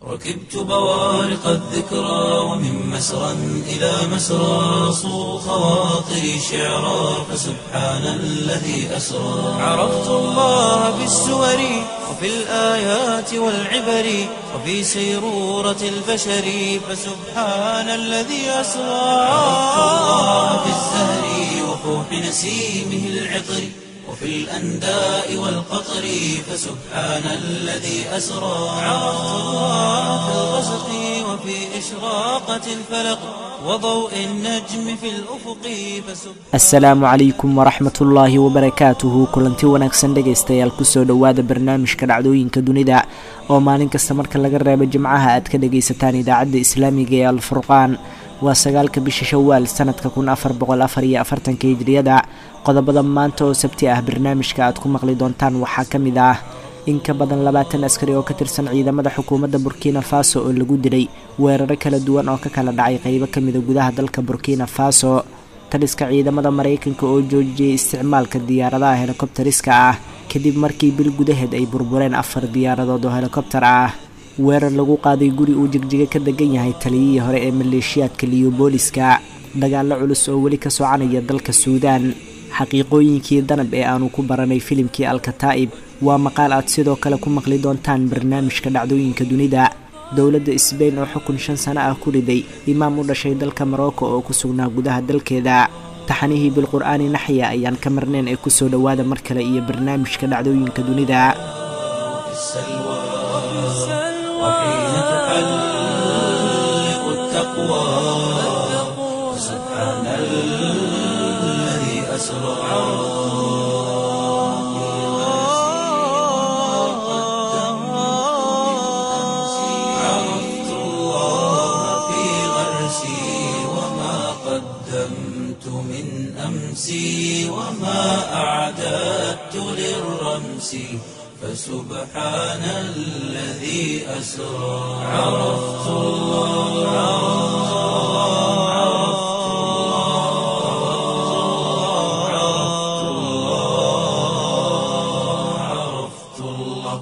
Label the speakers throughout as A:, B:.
A: ركبت بوارق الذكرى ومن مسرى إلى مسرى صو خواطري شعرا فسبحان الذي أسرى عرفت الله بالسور وفي الآيات والعبر وفي سيرورة البشر فسبحان الذي أسرى عرفت الله بالزهر وفوح نسيمه العطر وفي الأنداء والقطر فسبحان الذي أسرى عرفت الله في الغسق وفي إشراقة الفلق وضوء النجم في الأفق فسبحان
B: asalaamu calaykum waraxmatullaahi wabarakaatuhu kulanti wanaagsan dhegaystayaal kusoo dhowaada barnaamijka dhacdooyinka dunida oo maalin kasta marka laga reebo jimcaha aad ka dhagaysataan idaacadda islaamiga ee alfurqaan waa sagaalka bisha shawaal sanadka kun afar boqol afar iyo afartanka hijriyada qodobada maanta oo sabti ah barnaamijka aad ku maqli doontaan waxaa ka mid ah in ka badan labaatan askari oo ka tirsan ciidamada xukuumadda burkina faso oo lagu dilay weeraro kala duwan oo ka kala dhacay qeybo ka mida gudaha dalka burkina faso taliska ciidamada maraykanka oo joojiyey isticmaalka diyaaradaha helikobteriska ah kadib markii bil gudaheed ay burbureen afar diyaaradood oo helikobter ah weerar lagu qaaday guri uu jigjiga ka degan yahay taliyihii hore ee maleeshiyaadka liyobooliska dagaallo culus oo weli ka soconaya dalka suudaan xaqiiqooyinkii danab ee aanu ku baranay filimkii alkataa'ib waa maqaal aad sidoo kale ku maqli doontaan barnaamijka dhacdooyinka dunida dowladda sbain oo xukun shan sano ah ku riday imaam u dhashay dalka morocco oo ku sugnaa gudaha dalkeeda taxanihii bilqur'aani naxya ayaan ka marnayn ee kusoo dhowaada mar kale iyo barnaamijka dhacdooyinka dunida
A: في السلوى وحين تحلق التقوى سبحان الذي أسرى عرفت الله في غرسي وما قدمت من أمسي وما أعددت للرمس فسبحان الذي أسرى عرفت الله عرفت الله عرفت الله عرفت الله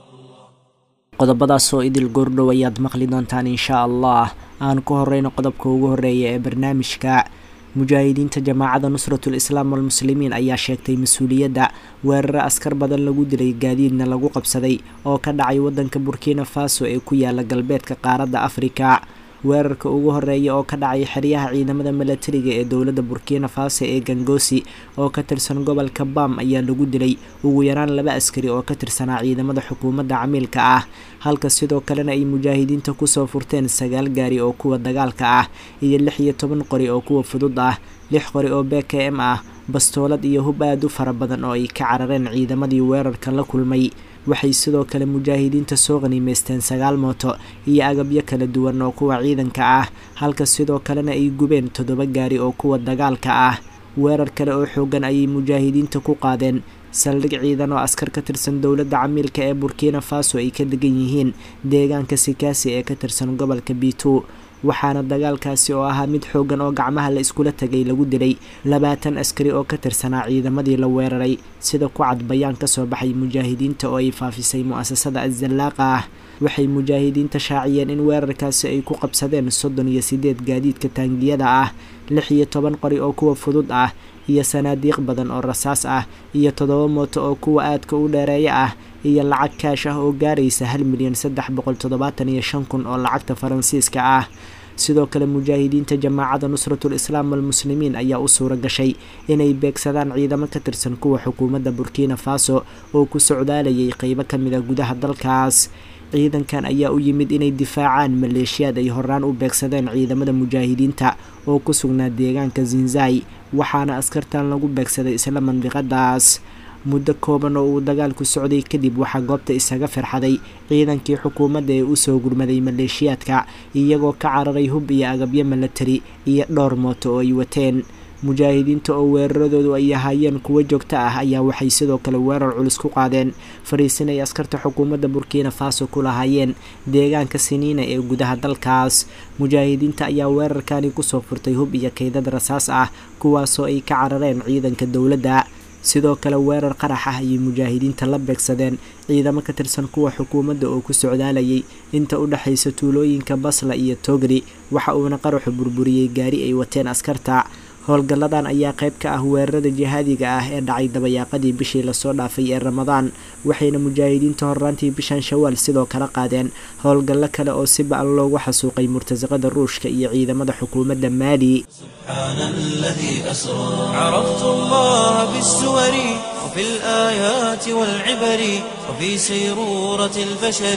B: qodobadaas oo idil goordhow ayaad maqli doontaan inshaa allah aan ku horeyno qodobka ugu horeeya ee barnaamijka mujaahidiinta jamaacada nusratul islaam walmuslimiin ayaa sheegtay mas-uuliyadda weeraro askar badan lagu dilay gaadiidna lagu qabsaday oo ka dhacay waddanka burkina faso ee ku yaala galbeedka qaaradda afrika weerarka ugu horeeya oo ka dhacay xeryaha ciidamada milatariga ee dowladda burkina faso ee gangosi oo ka tirsan gobolka bam ayaa lagu dilay ugu yaraan laba askari oo ka tirsanaa ciidamada xukuumadda camiilka ah halka sidoo kalena ay mujaahidiinta kusoo furteen sagaal gaari oo kuwa dagaalka ah iyo lix iyo toban qori oo kuwa fudud ah lix qori oo b k m ah bastoolad iyo hub aad u fara badan oo ay ka carareen ciidamadii weerarka la kulmay waxay sidoo kale mujaahidiinta soo qaniimeysteen sagaal mooto iyo agabyo kala duwan oo kuwa ciidanka ah halka sidoo kalena ay gubeen toddoba gaari oo kuwa dagaalka ah weerar kale oo xoogan ayay mujaahidiinta ku qaadeen saldhig ciidan oo askar ka tirsan dowladda camiilka ee burkina faso ay ka degan yihiin deegaanka sikaasi ee ka tirsan gobolka bitu waxaana dagaalkaasi oo ahaa mid xoogan oo gacmaha la iskula tegay lagu dilay labaatan askari oo ka tirsanaa ciidamadii la weeraray sida ku cad bayaan ka soo baxay mujaahidiinta oo ay faafisay mu'asasada azallaaqa ah waxay mujaahidiinta shaaciyeen in weerarkaasi ay ku qabsadeen soddon iyo siddeed gaadiidka taangiyada ah lix iyo toban qori oo kuwa fudud ah iyo sanaadiiq badan oo rasaas ah iyo toddoba mooto oo kuwa aadka u dheereeya ah iyo lacag kaash ah oo gaaraysa hal milyan saddex boqol toddobaatan iyo shan kun oo lacagta faransiiska ah sidoo kale mujaahidiinta jamaacada nusratul islaam walmuslimiin ayaa u suura gashay inay beegsadaan ciidamo ka tirsan kuwa xukuumadda burkina faso oo ku socdaalayay qeybo ka mid a gudaha dalkaas ciidankan ayaa u yimid inay difaacaan maleeshiyaad ay horaan u beegsadeen ciidamada mujaahidiinta oo ku sugnaa deegaanka zinzai waxaana askartan lagu beegsaday isla mandiqadaas muddo kooban oo uu dagaalku socday kadib waxaa goobta isaga firxaday ciidankii xukuumadda ee usoo gurmaday maleeshiyaadka iyagoo ka cararay hub iyo agabyo milatari iyo dhowr mooto oo ay wateen mujaahidiinta oo weeraradoodu ay ahaayeen kuwo joogto ah ayaa waxay sidoo kale weerar culus ku qaadeen fariisin ay askarta xukuumadda burkina faso ku lahaayeen deegaanka siniina ee gudaha dalkaas mujaahidiinta ayaa weerarkani kusoo furtay hub iyo kaydad rasaas ah kuwaasoo ay ka carareen ciidanka dowladda sidoo kale weerar qarax ah ayay mujaahidiinta la beegsadeen ciidamo ka tirsan kuwa xukuumadda oo ku socdaalayay inta u dhexaysa tuulooyinka basla iyo togri waxa uuna qaraxu burburiyey gaari ay wateen askarta howlgalladan ayaa qayb ka ah weerarada jihaadiga ah ee dhacay dabayaaqadii bishii lasoo dhaafay ee ramadaan waxayna mujaahidiinta horraantii bishan shawaal sidoo kale qaadeen howlgallo kale oo si ba-an loogu xasuuqay murtasaqada ruushka iyo ciidamada xukuumadda maali
A: سبحان الذي أسرى عرفت الله بالسور وفي الآيات والعبر وفي سيرورة البشر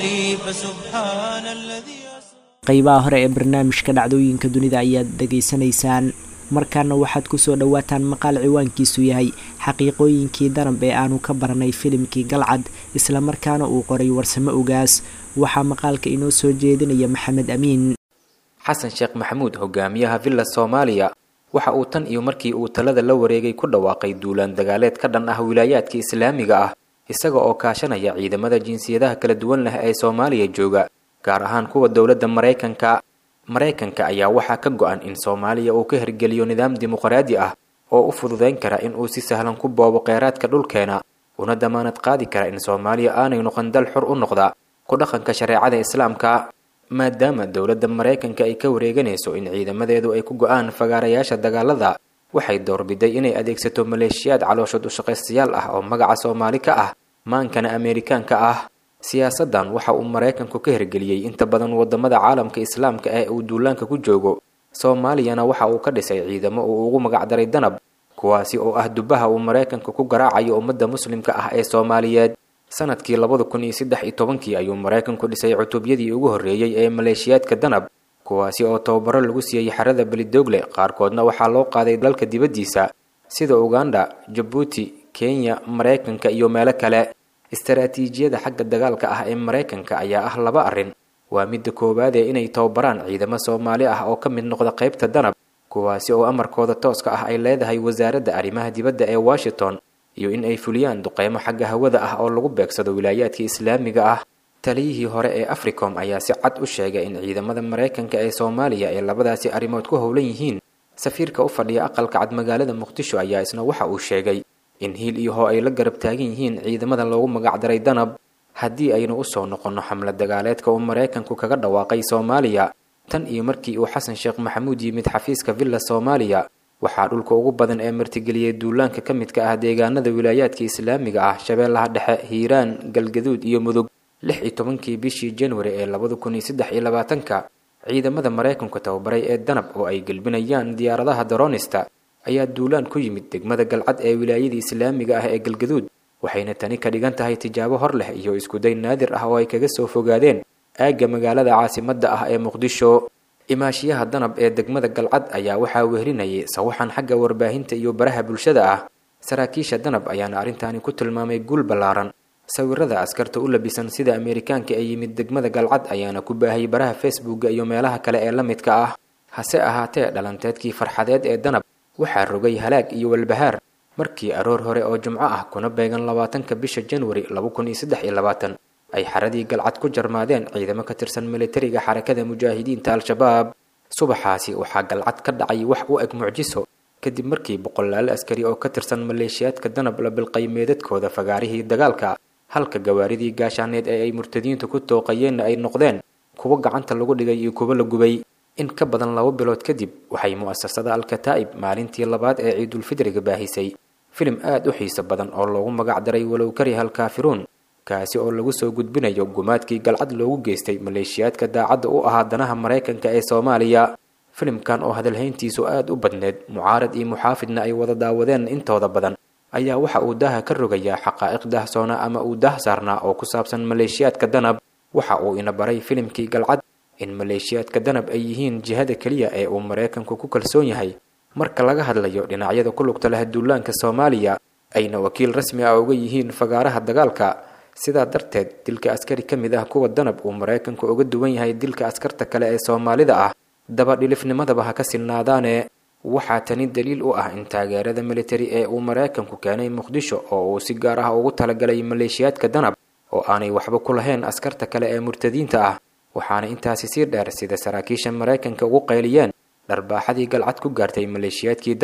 A: فسبحان الذي أسرى
B: qaybaha hore ee barnaamijka dhacdooyinka dunida ayaad dhegaysanaysaan markaana waxaad kusoo dhawaataan maqaal ciwaankiisu yahay xaqiiqooyinkii danab ee aanu ka baranay filimkii galcad islamarkaana uu qoray warsamo ogaas waxaa maqaalka inoo soo jeedinaya maxamed amiin
C: xasan sheekh maxamuud hogaamiyaha villa soomaaliya waxa uu tan iyo markii uu talada la wareegay ku dhawaaqay duulaan dagaaleed ka dhan ah wilaayaadka islaamiga ah isaga oo kaashanaya ciidamada jinsiyadaha kala duwan leh ee soomaaliya jooga gaar ahaan kuwa dowladda maraykanka maraykanka ayaa waxaa ka go-an in soomaaliya uu ka hirgeliyo nidaam dimuqraadi ah oo u fududayn kara in uu si sahlan ku boobo kheyraadka dhulkeena una damaanad qaadi kara in soomaaliya aanay noqon dal xur u noqda ku dhaqanka shareecada islaamka maadaama dowladda maraykanka ay ka wareeganayso in ciidamadeedu ay ku go-aan fagaarayaasha dagaalada waxay doorbiday inay adeegsato maleeshiyaad calooshood ushaqaystayaal ah oo magaca soomaali ka ah maankana ameerikaanka ah siyaasadan waxa uu maraykanku ka hirgeliyey inta badan wadamada caalamka islaamka ee uu duulaanka ku joogo soomaaliyana waxa uu ka dhisay ciidamo uu ugu magacdaray danab kuwaasi oo ah dubaha uu maraykanku ku garaacayo ummadda muslimka ah ee soomaaliyeed sanadkii labada kun iyo saddex iyo tobankii ayuu maraykanku dhisay cutubyadii ugu horreeyey ee maleeshiyaadka danab kuwaasi oo tababaro lagu siiyey xerada belidoogle qaarkoodna waxaa loo qaaday dalka dibaddiisa sida uganda jabuuti kenya maraykanka iyo meelo kale istaraatiijiyada xagga dagaalka ah ee maraykanka ayaa ah laba arrin waa midda koowaad ee inay tababaraan ciidamo soomaali ah oo ka mid noqda qaybta danab kuwaasi oo amarkooda tooska ah ay leedahay wasaaradda arrimaha dibadda ee washington iyo in ay fuliyaan duqeymo xagga hawada ah oo lagu beegsado wilaayaadka islaamiga ah taliyihii hore ee africom ayaa si cad u sheegay in ciidamada maraykanka ee soomaaliya ay labadaasi arrimood ku howlan yihiin safiirka u fadhiya aqalka cad magaalada muqdisho ayaa isna waxa uu sheegay in hiil iyo hoo ay la garab taagan yihiin ciidamada loogu magacdaray danab haddii aynu usoo noqonno xamlad dagaaleedka uu maraykanku kaga dhawaaqay soomaaliya tan iyo markii uu xasan sheekh maxamuud yimid xafiiska villa soomaaliya waxaa dhulka ugu badan ee martigeliyey duulaanka ka midka ah deegaanada wilaayaadka islaamiga ah shabeellaha dhexe hiiraan galgaduud iyo mudug lix iyo tobankii bishii januari ee labada kun iyo saddex iyo labaatanka ciidamada maraykanku tababaray ee danab oo ay gelbinayaan diyaaradaha daroonista ayaa duulaan ku yimid degmada galcad ee wilaayada islaamiga ah ee galgaduud waxayna tani ka dhigan tahay tijaabo hor leh iyo iskuday naadir ah oo ay kaga soo fogaadeen aagga magaalada caasimadda ah ee muqdisho imaashiyaha danab ee degmada galcad ayaa waxaa wehrinayay sawaxan xagga warbaahinta iyo baraha bulshada ah saraakiisha danab ayaana arrintaani ku tilmaamay guul ballaaran sawirada askarta u labisan sida ameerikaanka ee yimid degmada galcad ayaana ku baahayay baraha facebooka iyo meelaha kale ee la midka ah hase ahaatee dhalanteedkii farxadeed ee danab waxaa rogay halaag iyo walbahaar markii aroor hore oo jimco ah kuna beegan labaatanka bisha januari laba kun iyo saddex iyo labaatan ay xaradii galcad ku jarmaadeen ciidamo ka tirsan militariga xarakada mujaahidiinta al-shabaab subaxaasi waxaa galcad ka dhacay wax u eg mucjiso kadib markii boqolaal askari oo ka tirsan maleeshiyaadka danab la bilqay meedadkooda fagaarihii dagaalka halka gawaaridii gaashaaneed ee ay murtadiintu ku tooqayeenna ay noqdeen kuwo gacanta lagu dhigay iyo kuwo la gubay in ka badan laba bilood kadib waxay mu'asasada al-kataa'ib maalintii labaad ee ciidulfidriga baahisay filim aad u xiiso badan oo loogu magac daray walow kariha alkaafiruun kaasi oo lagu soo gudbinayo gumaadkii galcad loogu geystay maleeshiyaadka daacadda u ahaa danaha maraykanka ee soomaaliya filimkan oo hadalhayntiisu aad u badneed mucaarad iyo muxaafidna ay wada daawadeen intooda badan ayaa waxa uu daaha ka rogayaa xaqaa'iq daahsoona ama uu daah saarnaa oo ku saabsan maleeshiyaadka danab waxa uu ina baray filimkii galcad in maleeshiyaadka danab ay yihiin jihada keliya ee uu maraykanku ku kalsoon yahay marka laga hadlayo dhinacyada ku lugta leh duulaanka soomaaliya ayna wakiil rasmi ah uga yihiin fagaaraha dagaalka sidaa darteed dilka askari ka mid ah kuwa danab uu maraykanku uga duwan yahay dilka askarta kale ee soomaalida ah dabadhilifnimadaba ha ka sinnaadaane waxaa tani daliil u ah in taageerada militari ee uu maraykanku keenay muqdisho oo uu si gaar ah ugu talagalay maleeshiyaadka danab oo aanay waxba ku lahayn askarta kale ee murtadiinta ah waxaana intaasi sii dheer sida saraakiisha maraykanka ugu qayliyeen dharbaaxadii galcad ku gaartay maleeshiyaadkii danab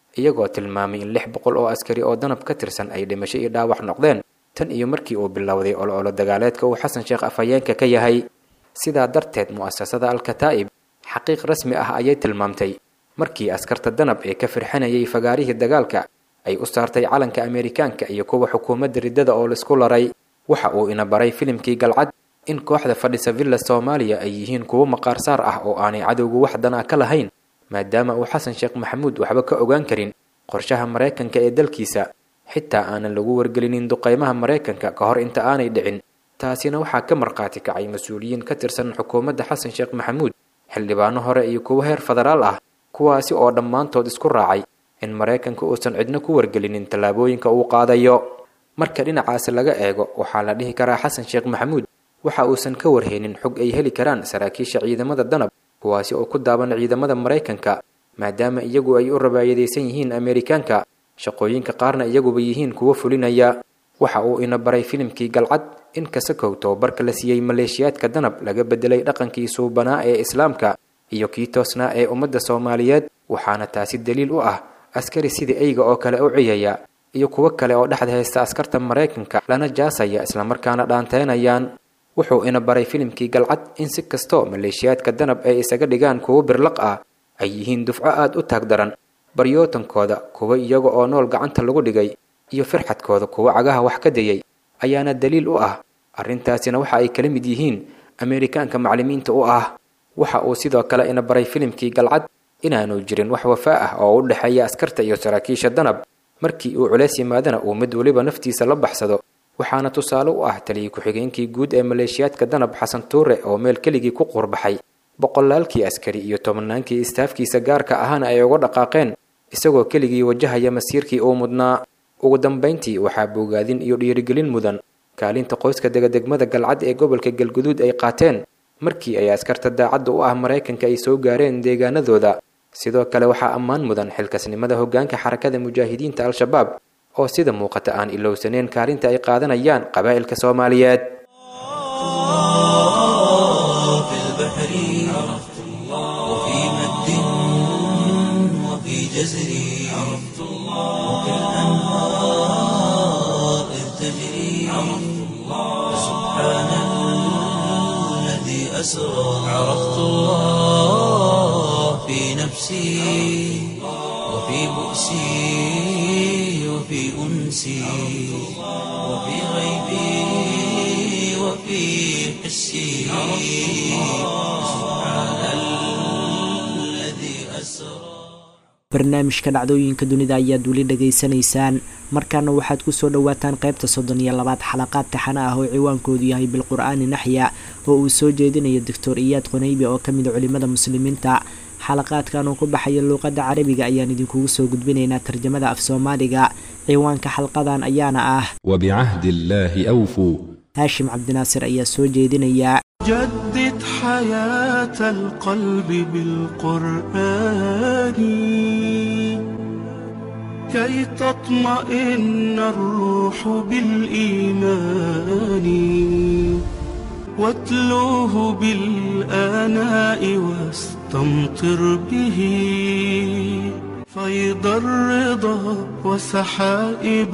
C: iyagoo tilmaamay in lix boqol oo askari oo danab ka tirsan ay dhimasho iyo dhaawac noqdeen tan iyo markii uu bilowday ololo dagaaleedka uu xasan sheekh afhayeenka ka yahay sidaa darteed mu'asasada al-kataa'ib xaqiiq rasmi ah ayay tilmaamtay markii askarta danab ee ka firxanayay fagaarihii dagaalka ay u saartay calanka ameerikaanka iyo kuwa xukuumadda riddada oo laisku laray waxa uu ina baray filimkii galcad in kooxda fadhisa villa soomaaliya ay yihiin kuwo maqaarsaar ah oo aanay cadowgu wax dan ah ka lahayn maadaama uu xasan sheekh maxamuud waxba ka ogaan karin qorshaha maraykanka ee dalkiisa xitaa aanan lagu wargelinin duqaymaha maraykanka ka hor inta aanay dhicin taasina waxaa ka markhaati kacay mas-uuliyiin ka tirsan xukuumadda xasan sheekh maxamuud xildhibaano hore iyo kuwo heer federaal ah kuwaasi oo dhammaantood isku raacay in maraykanka uusan cidno ku wargelinin tallaabooyinka uu qaadayo marka dhinacaasi laga eego waxaa la dhihi karaa xasan sheekh maxamuud waxa uusan ka warheynin xog ay heli karaan saraakiisha ciidamada danab kuwaasi oo ku daaban ciidamada maraykanka maadaama iyagu ay u rabaayadaysan yihiin ameerikaanka shaqooyinka qaarna iyaguba yihiin kuwo fulinaya waxa uu ina baray filimkii galcad in kasakow tababarka la siiyey maleeshiyaadka danab laga bedelay dhaqankii suubanaa ee islaamka iyo kii toosnaa ee ummadda soomaaliyeed waxaana taasi daliil u ah askari sida eyga oo kale u ciyaya iyo kuwo kale oo dhexda haysta askarta maraykanka lana jaasaya islamarkaana dhaanteynayaan wuxuu ina baray filimkii galcad in si kastoo maleeshiyaadka danab ay isaga dhigaan kuwo birlaq ah ay yihiin dufco aada u taag daran baryootankooda kuwo iyaga oo nool gacanta lagu dhigay iyo firxadkooda kuwo cagaha wax ka dayay ayaana daliil u ah arrintaasina waxa ay kala mid yihiin ameerikaanka maclimiinta u ah waxa uu sidoo kale ina baray filimkii galcad inaanu jirin wax wafaa ah oo u dhexeeya askarta iyo saraakiisha danab markii uu culays yimaadana uu mid weliba naftiisa la baxsado waxaana tusaale u ah taliyii ku-xigeenkii guud ee maleeshiyaadka danab xasan tuure oo meel keligii ku quurbaxay boqolaalkii askari iyo tobannaankii istaafkiisa gaarka ahana ay uga dhaqaaqeen isagoo keligii wajahaya masiirkii uu mudnaa ugu dambayntii waxaa bogaadin iyo dhiirigelin mudan kaalinta qoyska degadegmada galcad ee gobolka galguduud ay qaateen markii ay askarta daacadda u ah maraykanka ay soo gaareen deegaanadooda sidoo kale waxaa ammaan mudan xilkasnimada hoggaanka xarakada mujaahidiinta al-shabaab oo sida muuqata aan ilowsaneen kaalinta ay qaadanayaan qabaa'ilka soomaaliyeed
A: في البحر عرفت الله وفي مد وفي جزر عرفت الله وفي الأنهار إذ تجري عرفت الله سبحان الذي أسرى عرفت الله في نفسي وفي بؤسي وفي أنسي وفي غيبي وفي حسي سبحان الذي أسرى
B: barnaamijka dhacdooyinka dunida ayaad weli dhegaysanaysaan markaana waxaad kusoo dhowaataan qaybta soddon iyo labaad xalaqaad taxana ah oo ciwaankoodu yahay bilqur-aani naxya oo uu soo jeedinayo doctor iyaad qonaybi oo ka mida culimada muslimiinta xalaqaadkan oo ku baxaya luuqadda carabiga ayaan idinkugu soo gudbinaynaa tarjamada af soomaaliga ciwaanka xalqadan ayaana ah
D: وبعهد الله أوفوا
B: haashim cabdinaasir ayaa soo jeedinaya
E: جدد حياة القلب بالقرآن كي تطمئن الروح بالإيمان واتلوه بالآناء واستمطر به فيض الرضا وسحائب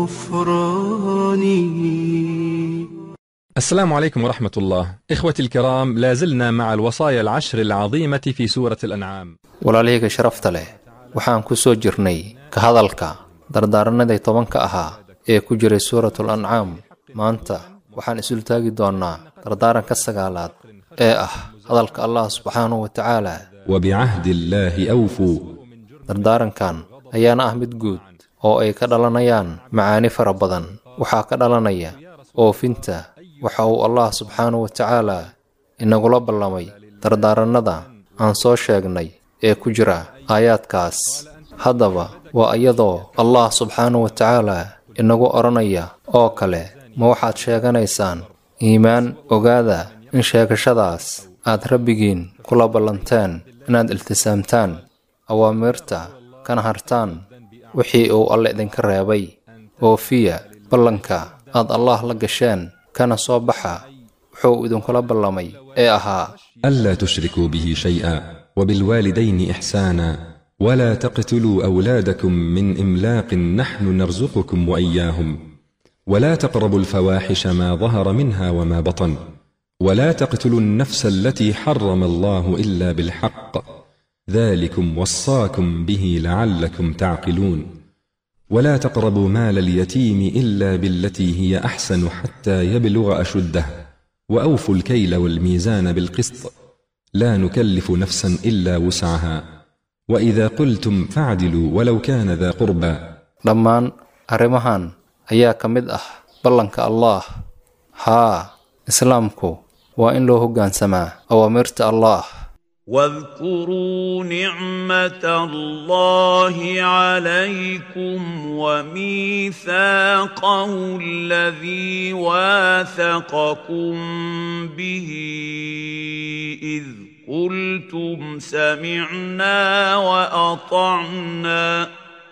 E: الغفران
D: السلام عليكم ورحمة الله إخوتي الكرام لا زلنا مع الوصايا العشر العظيمة في سورة الأنعام
F: walaalyaga sharafta leh waxaan ku soo jirnay ka hadalka dardaaranadii tobanka ahaa ee ku jiray suuratul ancaam maanta waxaan isul taagi doonnaa dardaaranka sagaalaad ee ah hadalka allah subxaanahu wa tacaala
D: وبعهد الله أوفوا
F: dardaarankan ayaana ah mid guud oo ay ka dhalanayaan macaani fara badan waxaa ka dhalanaya oofinta waxa uu allah subxaanahu wa tacaala inagula ballamay dardaarannada aan soo sheegnay ee ku jira aayaadkaas haddaba waa iyadoo allah subxaanahu wa tacaala inagu odhanaya oo kale ma waxaad sheeganaysaan iimaan ogaada in sheegashadaas aad rabbigiin kula ballanteen inaad iltisaamtaan awaamiirta kana hartaan wixii uu alle idinka reebay oofiya ballanka aad allaah la gasheen kana soo baxa wuxuu idinkula ballamay ee ahaa
D: ألا تشركوا به شيئا وبالوالدين إحسانا ولا تقتلوا أولادكم من إملاق نحن نرزقكم وإياهم ولا تقربوا الفواحش ما ظهر منها وما بطن ولا تقتلوا النفس التي حرم الله إلا بالحق ذلكم وصاكم به لعلكم تعقلون ولا تقربوا مال اليتيم إلا بالتي هي أحسن حتى يبلغ أشده وأوفوا الكيل والميزان بالقسط لا نكلف نفسا إلا وسعها وإذا قلتم فاعدلوا ولو كان ذا قربى
F: dhammaan arrimahan ayaa ka mid ah ballanka allaah haa islaamku waa in loo hoggaansamaa awaamirta allaah
G: واذكروا نعمة الله عليكم وميثاقه الذي واثقكم به إذ قلتم سمعنا وأطعنا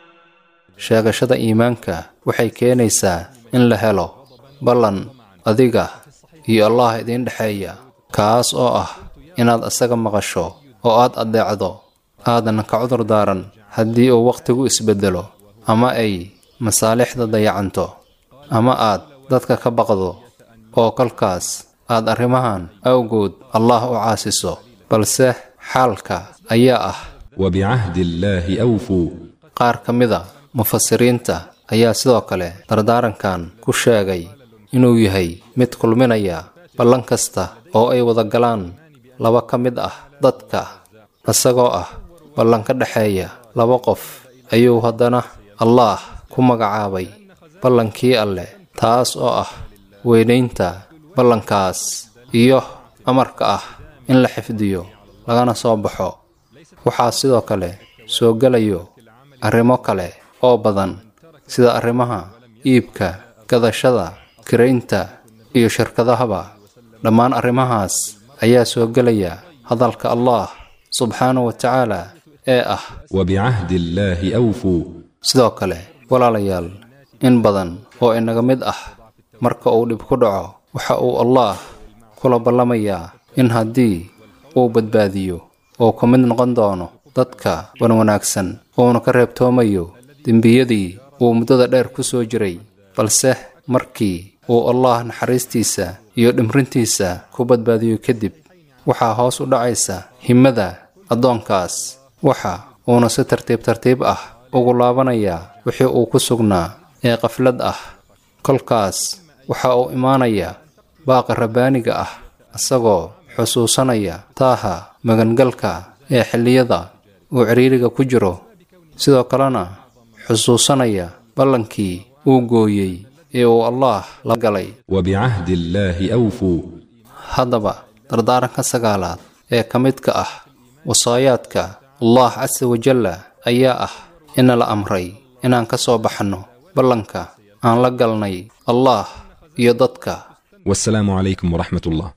F: sheegashada iimaanka waxay keenaysaa in la helo ballan adiga iyo allah idiin dhexeeya kaas oo ah inaad asaga maqasho oo aad addeecdo aadan ka cudur daaran haddii uu wakhtigu isbeddelo ama ay masaalixda dayacanto ama aad dadka ka baqdo oo kolkaas aad arrimahan awgood allah u caasiso balse xaalka ayaa ah
D: وبعهد الله أوفوا
F: qaar ka mida mufasiriinta ayaa sidoo kale dardaarankan ku sheegay inuu yahay mid kulminaya ballan kasta oo ay wada galaan laba ka mid ah dadka isagoo ah ballan ka dhexeeya laba qof ayuu haddana allaah ku magacaabay ballankii alleh taas oo ah weynaynta ballankaas iyo amarka ah in la xifdiyo lagana soo baxo waxaa sidoo kale soo gelayo arrimo kale oo badan sida arrimaha iibka gadashada kiraynta iyo shirkadahaba dhammaan arrimahaas ayaa soo gelaya hadalka allah subxaanahu wa tacaala ee ah
D: وبعهد الله أوفوا
F: sidoo kale walaalayaal in badan oo inaga mid ah marka uu dhib ku dhaco waxa uu allaah kula ballamayaa in haddii uu badbaadiyo oo ka mid noqon doono dadka wanwanaagsan uuna ka reebtoomayo dembiyadii uu muddada dheer ku soo jiray balse markii uu allaah naxariistiisa iyo dhimrintiisa ku badbaadiyo kadib waxaa hoos u dhacaysa himmada addoonkaas waxa uuna si tartiib tartiib ah ugu laabanayaa wixii uu ku sugnaa ee qaflad ah kolkaas waxa uu imaanayaa baaqa rabbaaniga ah isagoo xusuusanaya taaha magangalka ee xilliyada uu cidhiiriga ku jiro sidoo kalena xusuusanaya ballankii uu gooyey ee uu allaah la galay
D: وبعهد الله أوفوا
F: haddaba dardaaranka sagaalaad ee ka midka ah wasaayaadka allah casa wajalla ayaa ah ina la amray inaan ka soo baxno ballanka aan la galnay allaah iyo dadka
D: والسلام عليكم ورحمة الله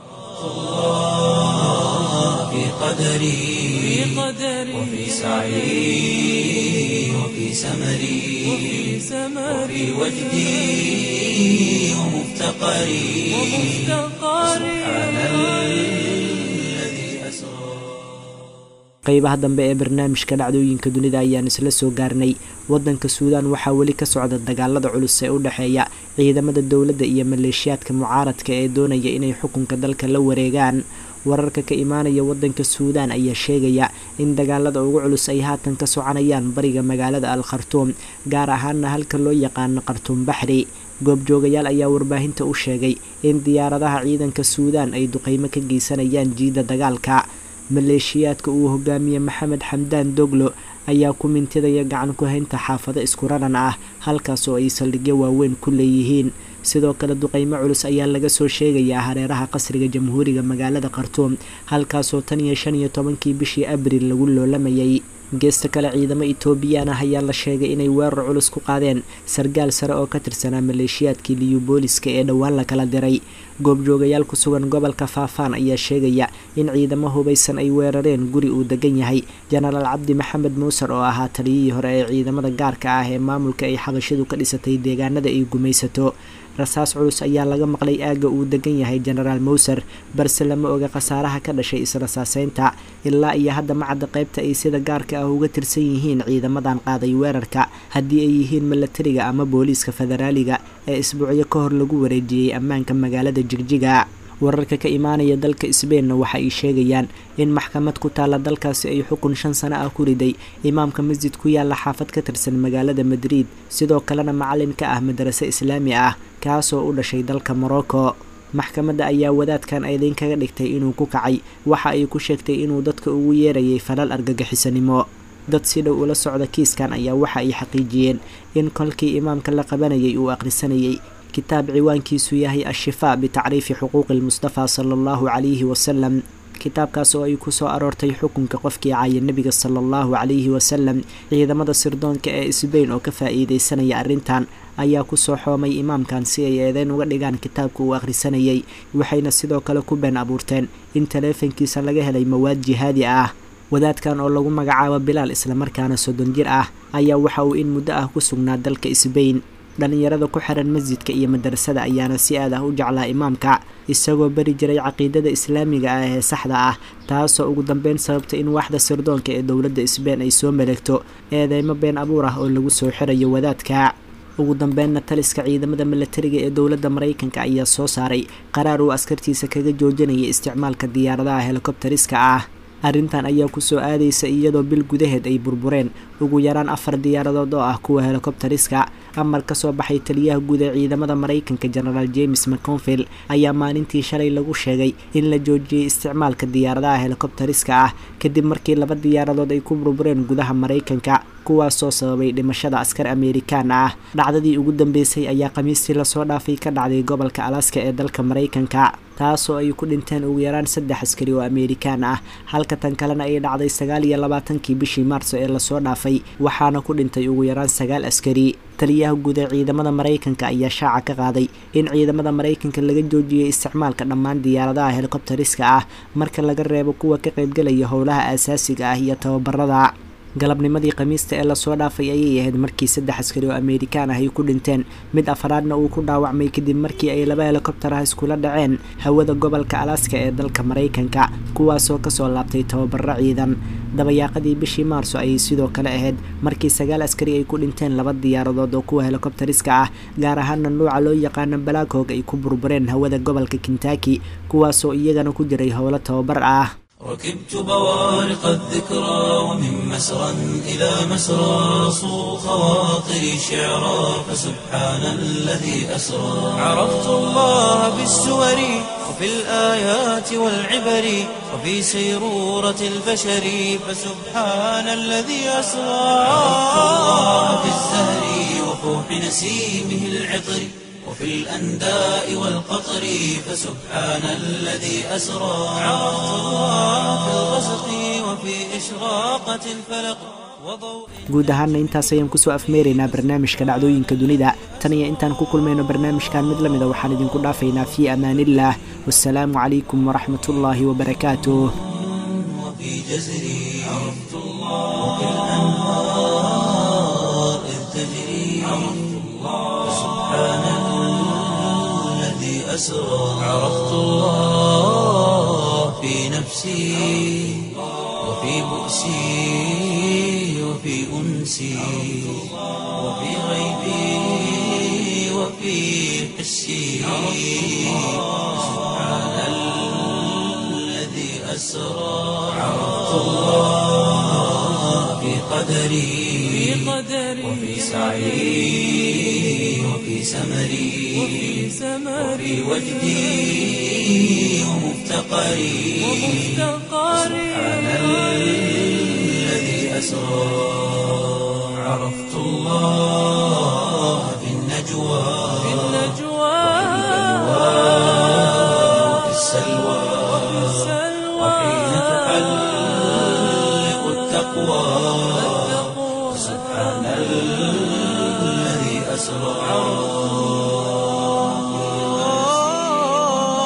A: في قدري وفي سعي وفي سمري وفي وجدي ومفتقري سبحان الذي أسرى
B: qeybaha dambe ee barnaamijka dhacdooyinka dunida ayaan isla soo gaarnay wadanka suudaan waxaa weli ka socda dagaalada culus ee u dhexeeya ciidamada dowladda iyo maleeshiyaadka mucaaradka ee doonaya inay xukunka dalka la wareegaan wararka ka imaanaya wadanka suudaan ayaa sheegaya in dagaalada ugu culus ay haatan ka soconayaan bariga magaalada al khartuum gaar ahaana halka loo yaqaano khartuum baxri goobjoogayaal ayaa warbaahinta u sheegay in diyaaradaha ciidanka suudaan ay duqeymo ka geysanayaan jiida dagaalka maleeshiyaadka uu hogaamiye maxamed xamdaan doglo ayaa ku mintidaya gacan ku haynta xaafado isku raran ah halkaas oo ay saldhigyo waaweyn ku leeyihiin sidoo kale duqeymo culus ayaa laga soo sheegayaa hareeraha qasriga jamhuuriga magaalada khartuum halkaasoo tan iyo shan iyo tobankii bishii abril lagu loolamayay geesta kale ciidamo etoobiyaan ah ayaa la sheegay inay weerar culus ku qaadeen sargaal sare oo ka tirsanaa maleeshiyaadkii liyubooliska ee dhowaan la kala diray goobjoogayaal ku sugan gobolka faafaan ayaa sheegaya in ciidamo hubaysan ay weerareen guri uu degan yahay jenaraal cabdi maxamed muuser oo ahaa taliyihii hore ee ciidamada gaarka ah ee maamulka ay xabashidu ka dhisatay deegaanada ay gumaysato rasaas culus ayaa laga maqlay aagga uu degan yahay jenaraal mowser balse lama oga khasaaraha ka dhashay israsaaseynta ilaa iyo hadda macadda qaybta ay sida gaarka ah uga tirsan yihiin ciidamadan qaaday weerarka haddii ay yihiin milatariga ama booliiska federaaliga ee isbuucyo ka hor lagu wareejiyey ammaanka magaalada jigjiga wararka ka imaanaya dalka sbeinna waxa ay sheegayaan in maxkamad ku taalla dalkaasi ay xukun shan sano ah ku riday imaamka masjid ku yaalla xaafad ka tirsan magaalada madriid sidoo kalena macalin ka ah madarase islaami ah kaasoo u dhashay dalka morocco maxkamadda ayaa wadaadkan eedayn kaga dhigtay inuu ku kacay waxa ay ku sheegtay inuu dadka ugu yeerayay falal argagixisanimo dad si dhow ula socda kiiskan ayaa waxa ay xaqiijiyeen in kolkii imaamka la qabanayay uu akhrisanayay kitaab ciwaankiisu yahay ashifaa bitacriifi xuquuqi lmustafa sala allahu calayhi wasalam kitaabkaas oo ay ku soo aroortay xukunka qofkii caaya nebiga sala allahu calayhi wasalam ciidamada sirdoonka ee sbain oo ka faa'iideysanaya arrintan ayaa kusoo xoomay imaamkan si ay eedeyn uga dhigaan kitaabka uu akhrisanayay waxayna sidoo kale ku been abuurteen in taleefankiisa laga helay mawaad jihaadi ah wadaadkan oo lagu magacaabo bilaal islamarkaana soddon jir ah ayaa waxa uu in muddo ah ku sugnaa dalka sbain dhallinyarada ku xiran masjidka iyo madarasada ayaana si aad ah u jeclaa imaamka isagoo bari jiray caqiidada islaamiga ah ee saxda ah taasoo ugu dambeyn sababtay in waaxda sirdoonka ee dowladda sbain ay soo maleegto eedeymo been abuur ah oo lagu soo xirayo wadaadka ugu dambeynna taliska ciidamada milatariga ee dowladda maraykanka ayaa soo saaray qaraar uu askartiisa kaga joojinaya isticmaalka diyaaradaha helikobteriska ah arrintan ayaa kusoo aadaysa iyadoo bil gudaheed ay burbureen ugu yaraan afar diyaaradood oo ah kuwa helikobteriska amar ka soo baxay taliyaha guud ee ciidamada maraykanka genaraal james mconville ayaa maalintii shalay lagu sheegay in la joojiyey isticmaalka diyaaradaha helikobteriska ah kadib markii laba diyaaradood ay ku burbureen gudaha maraykanka kuwaasoo sababay dhimashada askar amerikaan ah dhacdadii ugu dambeysay ayaa khamiistii lasoo dhaafay ka dhacday gobolka alaska ee dalka maraykanka taasoo ay ku dhinteen ugu yaraan saddex askari oo amerikaan ah halka tan kalena ay dhacday sagaal iyo labaatankii bishii maarso ee lasoo dhaafay waxaana ku dhintay ugu yaraan sagaal askari taliyaha guud ee ciidamada maraykanka ayaa shaaca ka qaaday in ciidamada maraykanka laga joojiyey isticmaalka dhammaan diyaaradaha helikobteriska ah marka laga reebo kuwa ka qaybgalaya howlaha aasaasiga ah iyo tababarada galabnimadii khamiista ee lasoo dhaafay ayay ahayd markii saddex askari oo amerikaan ah ay ku dhinteen mid afaraadna uu ku dhaawacmay kadib markii ay laba helikobtar ah iskula dhaceen hawada gobolka alaska ee dalka maraykanka kuwaasoo kasoo laabtay tababaro ciidan dabayaaqadii bishii maarso ayay sidoo kale ahayd markii sagaal askari ay ku dhinteen laba diyaaradood oo kuwa helikobteriska ah gaar ahaana nuuca loo yaqaano balaaghog ay ku burbureen hawada gobolka kintaki kuwaasoo iyagana ku jiray howlo tababar ah
A: ركبت بوارق الذكرى ومن مسرى إلى مسرى صو خواطري شعرا فسبحان الذي أسرى عرفت الله بالسور وفي الآيات والعبر وفي سيرورة البشر فسبحان الذي أسرى عرفت الله بالزهر وفوح نسيمه العطر وفي الأنداء والقطر فسبحان الذي أسرى عرفت الله في الغسق وفي إشراقة الفلق
B: guud ahaana intaas ayaan kusoo afmeeraynaa barnaamijka dhacdooyinka dunida tan iyo intaan ku kulmayno barnaamijkan mid la mida waxaan idinku dhaafaynaa fii amaaniillah wasalaamu calaykum waraxmat ullaahi wabarakaatuh
A: وفي جزري عرفت الله وفي الأنهار إذ تجري عرفت الله سبحان الذي أسرى عرفت الله في نفسي وفي بؤسي وفي أنسي وفي غيبي وفي حسي سبحان الذي أسرى عرفت الله في قدري وفي سعي وفي سمري وفي وجدي ومفتقري سبحان الذي أسرى عرفت الله في النجوى وفي السلوى وحين تحلق التقوى سبحان الذي أسرى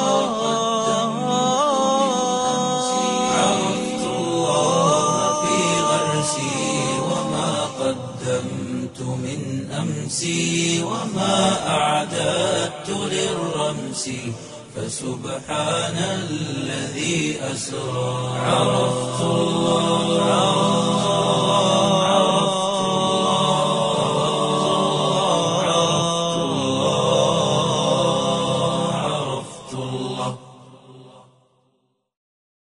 A: أنسي وما أعددت للرمس فسبحان الذي أسرى عرفت الله